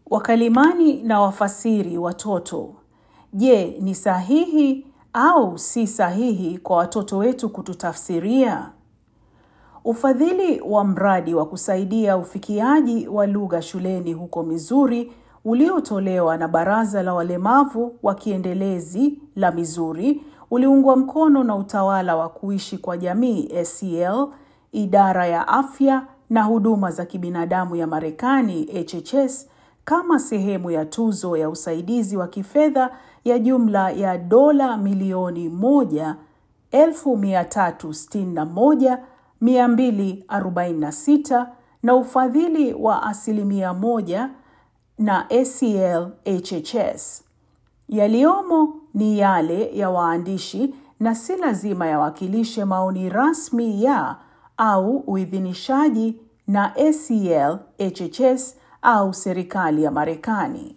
Wakalimani na wafasiri watoto. Je, ni sahihi au si sahihi kwa watoto wetu kututafsiria? Ufadhili wa mradi wa kusaidia ufikiaji wa lugha shuleni huko Missouri uliotolewa na Baraza la Walemavu wa Kiendelezi la Missouri uliungwa mkono na Utawala wa Kuishi kwa Jamii ACL, Idara ya Afya na Huduma za Kibinadamu ya Marekani HHS kama sehemu ya tuzo ya usaidizi wa kifedha ya jumla ya dola milioni moja elfu mia tatu sitini na moja mia mbili arobaini na sita na ufadhili wa asilimia moja na ACL HHS. Yaliyomo ni yale ya waandishi na si lazima yawakilishe maoni rasmi ya au uidhinishaji na ACL HHS au serikali ya Marekani.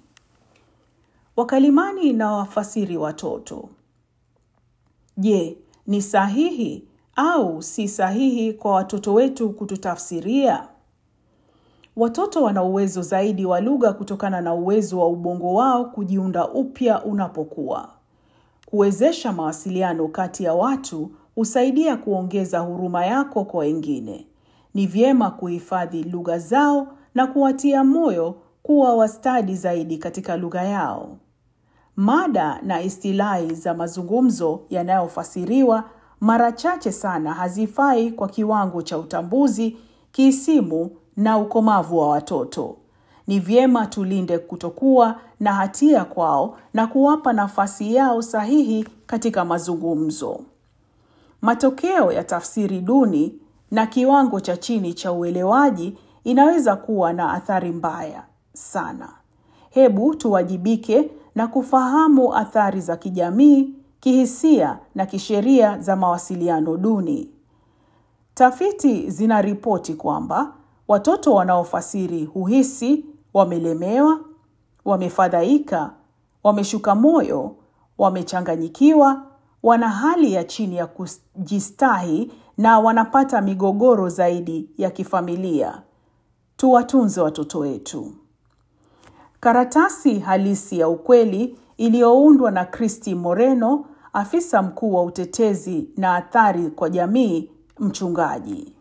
Wakalimani na wafasiri watoto. Je, ni sahihi au si sahihi kwa watoto wetu kututafsiria? Watoto wana uwezo zaidi wa lugha kutokana na uwezo wa ubongo wao kujiunda upya unapokuwa. Kuwezesha mawasiliano kati ya watu husaidia kuongeza huruma yako kwa wengine. Ni vyema kuhifadhi lugha zao na kuwatia moyo kuwa wastadi zaidi katika lugha yao. Mada na istilahi za mazungumzo yanayofasiriwa mara chache sana hazifai kwa kiwango cha utambuzi, kiisimu na ukomavu wa watoto. Ni vyema tulinde kutokuwa na hatia kwao na kuwapa nafasi yao sahihi katika mazungumzo. Matokeo ya tafsiri duni na kiwango cha chini cha uelewaji inaweza kuwa na athari mbaya sana. Hebu tuwajibike na kufahamu athari za kijamii, kihisia na kisheria za mawasiliano duni. Tafiti zinaripoti kwamba watoto wanaofasiri huhisi wamelemewa, wamefadhaika, wameshuka moyo, wamechanganyikiwa, wana hali ya chini ya kujistahi na wanapata migogoro zaidi ya kifamilia. Tuwatunze watoto wetu. Karatasi halisi ya ukweli iliyoundwa na Christy Moreno, afisa mkuu wa utetezi na athari kwa jamii, mchungaji.